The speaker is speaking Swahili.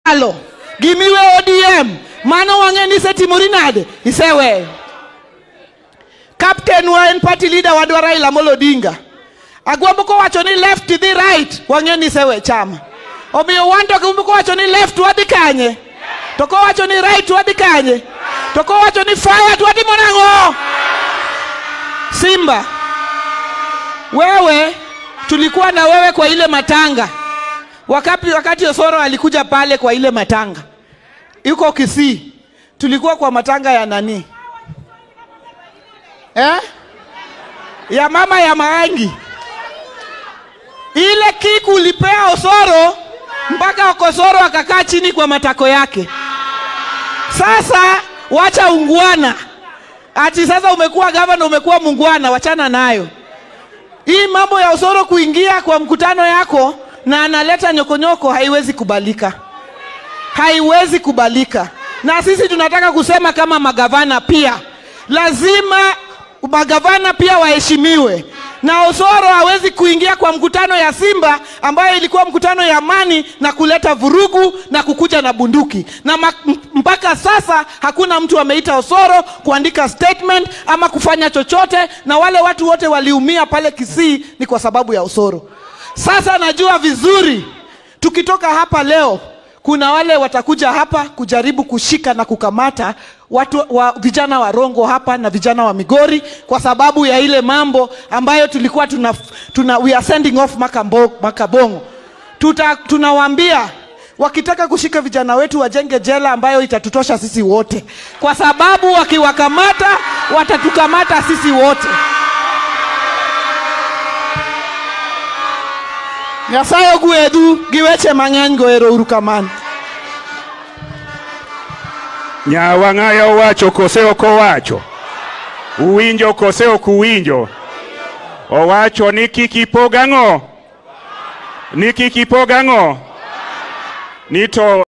alo gimiwe odm mano wang'e ni setimori nade iseweyo captain wa en party leader wadwa raila molo odinga agwambo kowacho ni left dhi right wang'e ni isewe chama omiyo wan to gimbo kowacho ni left wadhi kanye to kowacho ni right wadhi kanye to kowacho ni fire to watimo nang'o simba wewe tulikuwa na wewe kwa ile matanga wakati, wakati osoro alikuja pale kwa ile matanga yuko kisii tulikuwa kwa matanga ya nani eh? ya mama ya maangi ile kiku ulipea osoro mpaka okosoro akakaa chini kwa matako yake sasa wacha ungwana ati sasa umekuwa gavana umekuwa mungwana wachana nayo hii mambo ya osoro kuingia kwa mkutano yako na analeta nyokonyoko haiwezi kubalika haiwezi kubalika na sisi tunataka kusema kama magavana pia lazima magavana pia waheshimiwe na osoro hawezi kuingia kwa mkutano ya simba ambayo ilikuwa mkutano ya amani na kuleta vurugu na kukuja na bunduki na ma- m- mpaka sasa hakuna mtu ameita osoro kuandika statement ama kufanya chochote na wale watu wote waliumia pale kisii ni kwa sababu ya osoro sasa najua vizuri tukitoka hapa leo kuna wale watakuja hapa kujaribu kushika na kukamata watu wa vijana wa Rongo hapa na vijana wa Migori kwa sababu ya ile mambo ambayo tulikuwa tuna, tuna we are sending off Makambo, Makabongo. Tuta, tunawaambia wakitaka kushika vijana wetu wajenge jela ambayo itatutosha sisi wote, kwa sababu wakiwakamata watatukamata sisi wote. Nyasaye ogwedhu gi weche mang'eny go ero uru kamano. Nyawang'aya owacho kose ok owacho? Uwinjo kose ok uwinjo? Owacho ni kik ipog ang'o? Ni kik ipog ang'o? Ni to